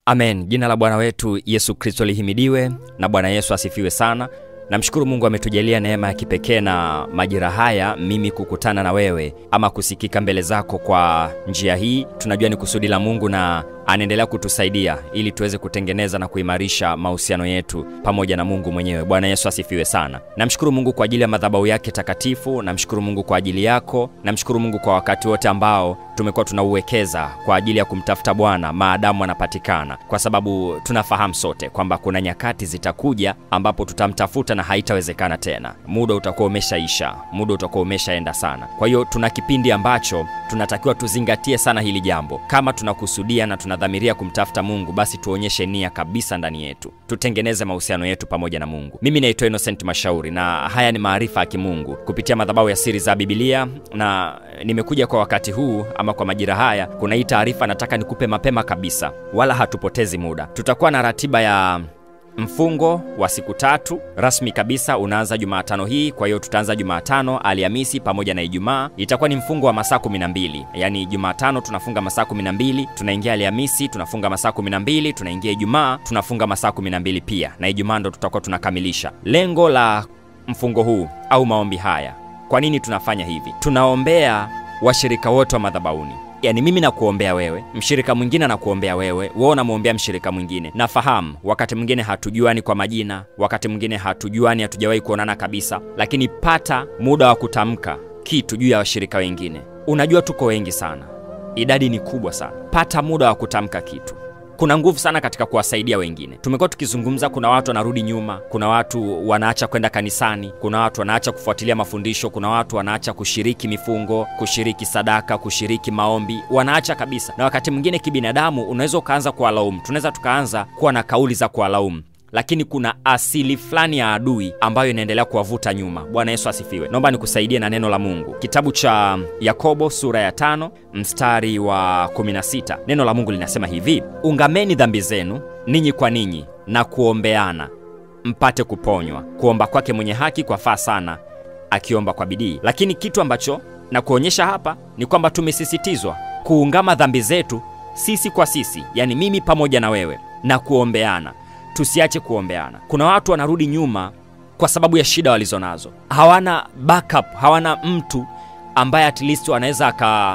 amen jina la bwana wetu yesu kristo lihimidiwe na bwana yesu asifiwe sana namshukuru mungu ametujalia neema ya kipekee na majira haya mimi kukutana na wewe ama kusikika mbele zako kwa njia hii tunajua ni kusudi la mungu na anaendelea kutusaidia ili tuweze kutengeneza na kuimarisha mahusiano yetu pamoja na mungu mwenyewe bwana yesu asifiwe sana namshukuru mungu kwa ajili ya madhabahu yake takatifu namshukuru mungu kwa ajili yako namshukuru mungu kwa wakati wote ambao tumekuwa tunauwekeza kwa ajili ya kumtafuta bwana maadamu anapatikana kwa sababu tunafahamu sote kwamba kuna nyakati zitakuja ambapo tutamtafuta na haitawezekana tena muda utakuwa umeshaisha muda utakuwa umeshaenda sana kwa hiyo tuna kipindi ambacho tunatakiwa tuzingatie sana hili jambo kama tunakusudia na tunadhamiria kumtafuta mungu basi tuonyeshe nia kabisa ndani yetu tutengeneze mahusiano yetu pamoja na mungu mimi naitwa innocent mashauri na haya ni maarifa ya kimungu kupitia madhabahu ya siri za bibilia na nimekuja kwa wakati huu ama kwa majira haya kuna hii taarifa nataka nikupe mapema kabisa wala hatupotezi muda tutakuwa na ratiba ya mfungo wa siku tatu rasmi kabisa unaanza jumaatano hii kwa hiyo tutaanza jumaatano alhamisi pamoja na ijumaa itakuwa ni mfungo wa masaa 12 yaani jumatano tunafunga masaa 12 tunaingia alhamisi tunafunga masaa 12 tunaingia ijumaa tunafunga masaa 12 pia na ijumaa ndo tutakuwa tunakamilisha lengo la mfungo huu au maombi haya kwa nini tunafanya hivi tunaombea washirika wote wa madhabauni yaani mimi nakuombea wewe mshirika mwingine anakuombea wewe wewe unamwombea mshirika mwingine nafahamu wakati mwingine hatujuani kwa majina wakati mwingine hatujuani hatujawahi kuonana kabisa lakini pata muda wa kutamka kitu juu ya washirika wengine unajua tuko wengi sana idadi ni kubwa sana pata muda wa kutamka kitu kuna nguvu sana katika kuwasaidia wengine tumekuwa tukizungumza kuna watu wanarudi nyuma kuna watu wanaacha kwenda kanisani kuna watu wanaacha kufuatilia mafundisho kuna watu wanaacha kushiriki mifungo kushiriki sadaka kushiriki maombi wanaacha kabisa na wakati mwingine kibinadamu unaweza ukaanza kuwalaumu tunaweza tukaanza kuwa na kauli za kuwalaumu lakini kuna asili fulani ya adui ambayo inaendelea kuwavuta nyuma bwana yesu asifiwe naomba nikusaidie na neno la mungu kitabu cha yakobo sura ya tano mstari wa 16 neno la mungu linasema hivi ungameni dhambi zenu ninyi kwa ninyi na kuombeana mpate kuponywa kuomba kwake mwenye haki kwa faa sana akiomba kwa bidii lakini kitu ambacho na kuonyesha hapa ni kwamba tumesisitizwa kuungama dhambi zetu sisi kwa sisi yani mimi pamoja na wewe na kuombeana tusiache kuombeana kuna watu wanarudi nyuma kwa sababu ya shida walizo nazo hawana backup hawana mtu ambaye at least anaweza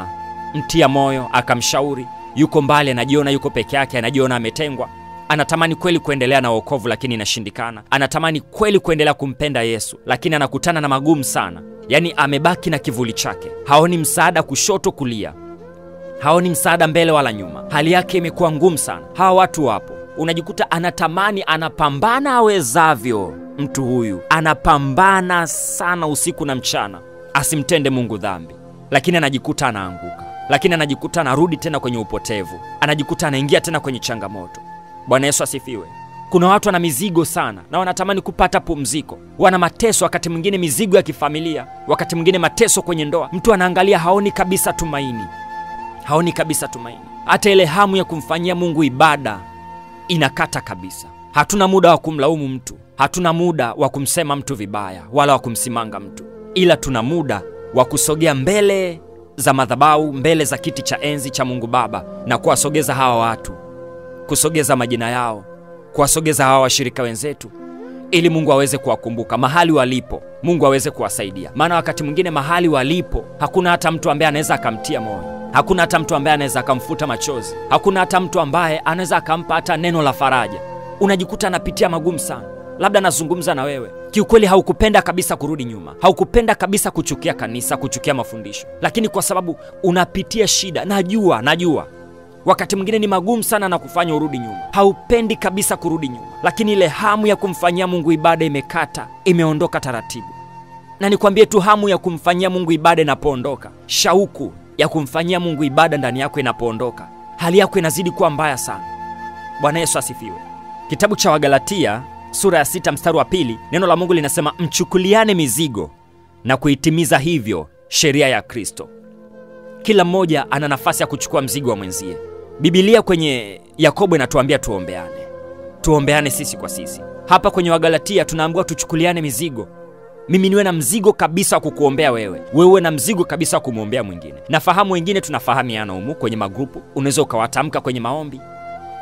akamtia moyo akamshauri yuko mbali anajiona yuko peke yake anajiona ametengwa anatamani kweli kuendelea na uokovu lakini inashindikana anatamani kweli kuendelea kumpenda yesu lakini anakutana na magumu sana yaani amebaki na kivuli chake haoni msaada kushoto kulia haoni msaada mbele wala nyuma hali yake imekuwa ngumu sana hawa watu wapo unajikuta anatamani anapambana awezavyo mtu huyu anapambana sana usiku na mchana asimtende mungu dhambi lakini anajikuta anaanguka lakini anajikuta anarudi tena kwenye upotevu anajikuta anaingia tena kwenye changamoto bwana yesu asifiwe kuna watu wana mizigo sana na wanatamani kupata pumziko wana mateso wakati mwingine mizigo ya kifamilia wakati mwingine mateso kwenye ndoa mtu anaangalia haoni kabisa tumaini haoni kabisa tumaini hata ile hamu ya kumfanyia mungu ibada inakata kabisa hatuna muda wa kumlaumu mtu hatuna muda wa kumsema mtu vibaya wala wa kumsimanga mtu ila tuna muda wa kusogea mbele za madhabau mbele za kiti cha enzi cha mungu baba na kuwasogeza hawa watu kusogeza majina yao kuwasogeza hawa washirika wenzetu ili mungu aweze kuwakumbuka mahali walipo mungu aweze kuwasaidia maana wakati mwingine mahali walipo hakuna hata mtu ambaye anaweza akamtia moyo hakuna hata mtu ambaye anaweza akamfuta machozi hakuna hata mtu ambaye anaweza akampa hata neno la faraja unajikuta anapitia magumu sana labda anazungumza na wewe kiukweli haukupenda kabisa kurudi nyuma haukupenda kabisa kuchukia kanisa kuchukia mafundisho lakini kwa sababu unapitia shida najua najua wakati mwingine ni magumu sana na kufanya urudi nyuma haupendi kabisa kurudi nyuma lakini ile hamu ya kumfanyia mungu ibada imekata imeondoka taratibu na nikwambie tu hamu ya kumfanyia mungu ibada inapoondoka shauku ya kumfanyia mungu ibada ndani yako inapoondoka hali yako inazidi kuwa mbaya sana bwana yesu asifiwe kitabu cha wagalatia sura ya sita mstari wa pili neno la mungu linasema mchukuliane mizigo na kuitimiza hivyo sheria ya kristo kila mmoja ana nafasi ya kuchukua mzigo wa mwenzie bibilia kwenye yakobo inatuambia tuombeane tuombeane sisi kwa sisi hapa kwenye wagalatia tunaambiwa tuchukuliane mizigo mimi niwe na mzigo kabisa wa kukuombea wewe wewe na mzigo kabisa wa kumwombea mwingine nafahamu wengine tunafahamiana humu kwenye magrupu unaweza ukawatamka kwenye maombi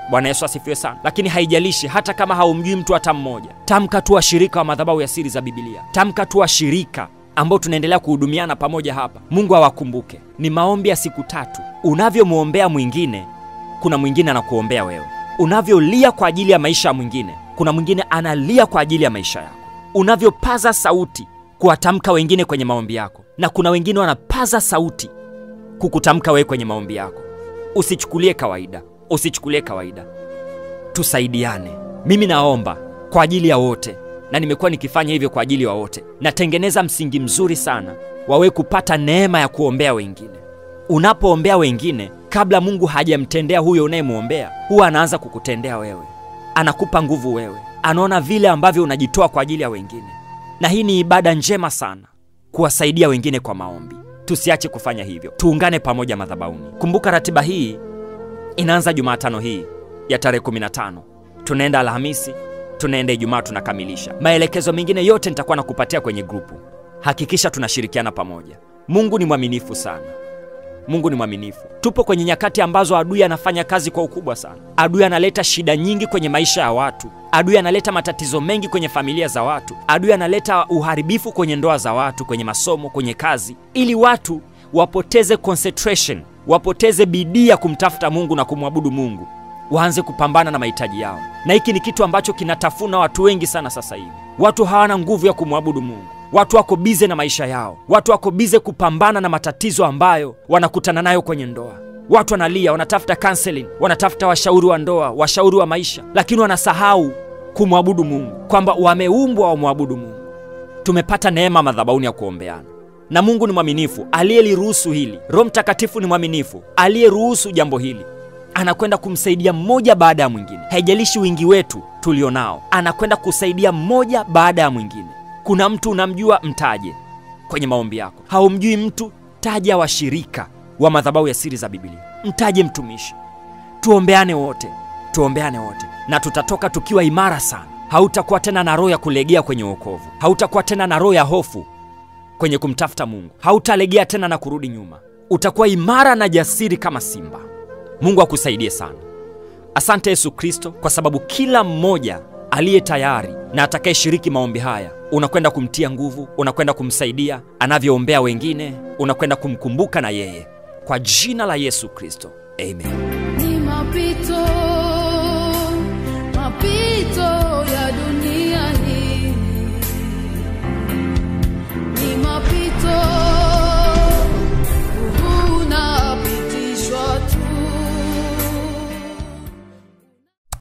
bwana yesu asifiwe sana lakini haijalishi hata kama haumjui mtu hata mmoja tamka tu washirika wa madhabahu ya siri za bibilia tamka tu washirika ambao tunaendelea kuhudumiana pamoja hapa mungu awakumbuke ni maombi ya siku tatu unavyomwombea mwingine kuna mwingine anakuombea wewe unavyolia kwa ajili ya maisha ya mwingine kuna mwingine analia kwa ajili ya maisha yako unavyopaza sauti kuwatamka wengine kwenye maombi yako na kuna wengine wanapaza sauti kukutamka wewe kwenye maombi yako usichukulie kawaida usichukulie kawaida tusaidiane mimi naomba kwa ajili ya wote na nimekuwa nikifanya hivyo kwa ajili ya wote natengeneza msingi mzuri sana wawe kupata neema ya kuombea wengine unapoombea wengine kabla mungu hajamtendea huyo unayemwombea huwa anaanza kukutendea wewe anakupa nguvu wewe anaona vile ambavyo unajitoa kwa ajili ya wengine na hii ni ibada njema sana kuwasaidia wengine kwa maombi tusiache kufanya hivyo tuungane pamoja madhabauni kumbuka ratiba hii inaanza jumatano hii ya tarehe 15 tunaenda alhamisi tunaenda ijumaa tunakamilisha maelekezo mengine yote nitakuwa nakupatia kwenye grupu hakikisha tunashirikiana pamoja mungu ni mwaminifu sana mungu ni mwaminifu tupo kwenye nyakati ambazo adui anafanya kazi kwa ukubwa sana adui analeta shida nyingi kwenye maisha ya watu adui analeta matatizo mengi kwenye familia za watu adui analeta uharibifu kwenye ndoa za watu kwenye masomo kwenye kazi ili watu wapoteze concentration wapoteze bidii ya kumtafuta mungu na kumwabudu mungu waanze kupambana na mahitaji yao na hiki ni kitu ambacho kinatafuna watu wengi sana sasa hivi watu hawana nguvu ya kumwabudu mungu watu wako bize na maisha yao watu wako bize kupambana na matatizo ambayo wanakutana nayo kwenye ndoa watu wanalia wanatafuta counseling wanatafuta washauri wa ndoa washauri wa maisha lakini wanasahau kumwabudu mungu kwamba wameumbwa wamwabudu mungu tumepata neema madhabauni ya kuombeana na mungu ni mwaminifu aliyeliruhusu hili roho mtakatifu ni mwaminifu aliyeruhusu jambo hili anakwenda kumsaidia mmoja baada ya mwingine haijalishi wingi wetu tulionao anakwenda kusaidia mmoja baada ya mwingine kuna mtu unamjua mtaje kwenye maombi yako haumjui mtu taja washirika wa madhabahu ya siri za bibilia mtaje mtumishi tuombeane wote tuombeane wote na tutatoka tukiwa imara sana hautakuwa tena na roho ya kulegea kwenye uokovu hautakuwa tena na roho ya hofu kwenye kumtafuta mungu hautalegea tena na kurudi nyuma utakuwa imara na jasiri kama simba mungu akusaidie sana asante yesu kristo kwa sababu kila mmoja aliye tayari na atakayeshiriki maombi haya unakwenda kumtia nguvu unakwenda kumsaidia anavyoombea wengine unakwenda kumkumbuka na yeye kwa jina la yesu kristo amen ni mapito